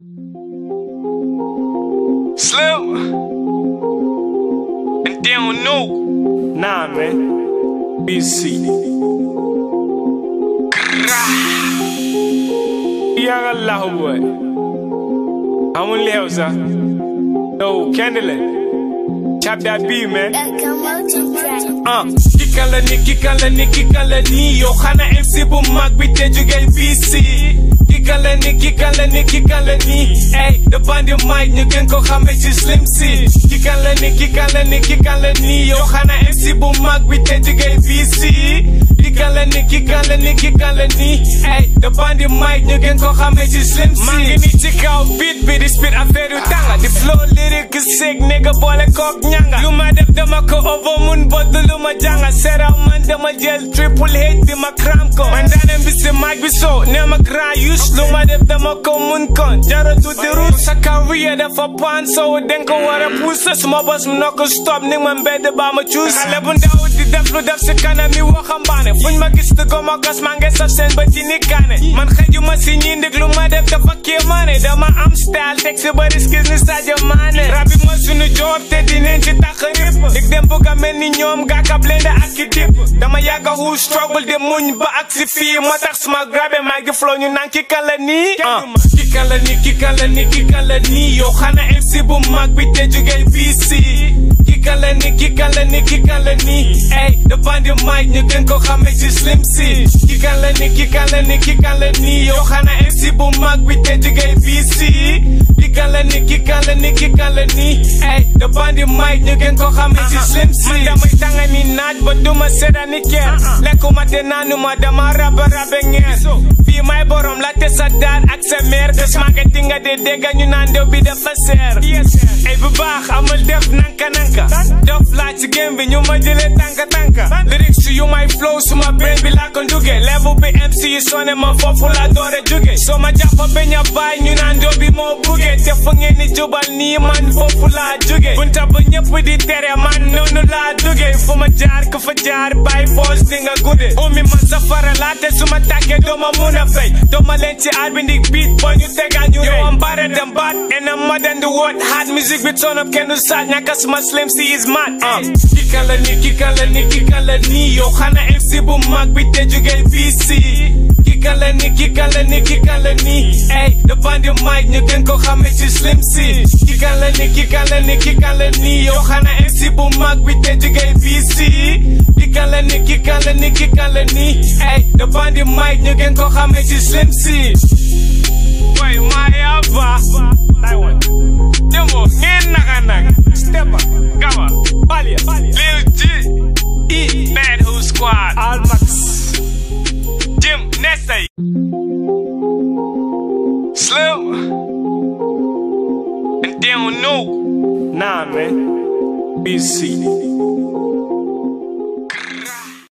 Slim. And they don't know. Nah, man. BC. Young Allah boy. I'm on Leosa. No, Candleland. Chap that B, man. Uh, Kikan la ni, kikan la ni, kikan la ni Yow xana MC bu mag bi te jugee BC Kikan la ni, kikan la ni, kikan la ni Ey, the bandi mic ñu gën ko xamee ci Slim C Kikan la ni, kikan la ni, kikan la ni Yow xana MC bu mag bi te jugee BC Kikan la ni, kikan la ni, kikan la ni Ey, the bandi mic ñu gën ko xamee ci Slim C maa ngi ni ci kaw beat bi di spit affaire yu tànga Di flow lyric sick nigga boole kook ñanga Lu ma def dama ko over mun bodd lu ma jànga seraw man dama jël triple hate bi ma cram ko man daanam bi si mic bi so ne ma grand use lu ma def dama ko mun kon jaratu di root sa career dafa pan so den ko war a pousse suma bos mu noo ko stop ni ma mbedd ba ma cuus xale bu ndaw di def lu def si kanam mi waxambaane fuñ ma gis di ko ma gas maa ngi saf seen ba ci ni kaane man xëju ma si ñi ndig lu ma def dafa kéemaane dama am style teg si ba riskis ni Sadio Mané rabi ma sunu job te dinañ ci tax rip dig dem bëgg a mel ni ñoom gaaka blende ak ki dip dama yàgga hu struggle de muñ ba ak si fii moo tax suma grabe maa ngi flow ñu naan ki kan la nii ki kan la nii ki kan la nii ki kan la nii yow xana MC bu mag bi te jugee BC ki kan la nii ki kan la nii ki kan la nii ey the bandi mic ñu gën ko xamee ci Slim C ki kan la nii ki kan la nii ki kan la nii yow xana MC bu mag bi te jugee BC ki kan la nii ki kan la nii ki kan la nii ey the bandi mic ñu gën ko xamee ci Slim C man damay tanga ni naaj ba duma sedda ni keer lekkuma te naanuma dama raba rabe ngeer fii may borom la te sa daan ak sa meer des marketing nga de dégg ñu naan dew bi dafa seer ay bu baax amul def nanka nanka dof laa ci game bi ñu ma jëlee tanka tanka lyrics yu may flow suma brain bi laa ko nduge level bi MC yi sone ma foofu laa doore jóge soo ma jàppa beñ a baay ñu naan dew bi moo buge te fu ngeen ni jubal nii man foofu laa jóge bunta ba ñëpp di tere man noonu laa jóge fu ma jaar ku fa jaar bay foos di nga gudde umi man safara laa te suma tàkkee dooma mun a fay dooma leen ci aar bi ndig beat ba ñu tegal ñu yow am bare dem baat and I'm more than the word hard music bi turn up kenn du saat ñàkk suma slim si is mad ki kan la nii ki kan la nii ki kan la nii yow xana MC bu mag bi te jugee BC ki kan la nii ki kan la nii ki kan la nii ey the bandi mic ñu gën ko xamee ci Slim C ki kan la nii ki kan la nii ki kan la nii yow xana MC bu mag bi te jugee BC ki kan la nii ki kan la nii ki kan la nii ey the bandi mic ñu gën ko xamee ci Slim C Boy, Mayaba. Taiwan. Demo, ngeen naka nag. Stepa, Gawa, Balia, Lil G, E, Bad Who Squad, Almax, Jim, Nessay. Slim. And they don't know. Nah, man. BC.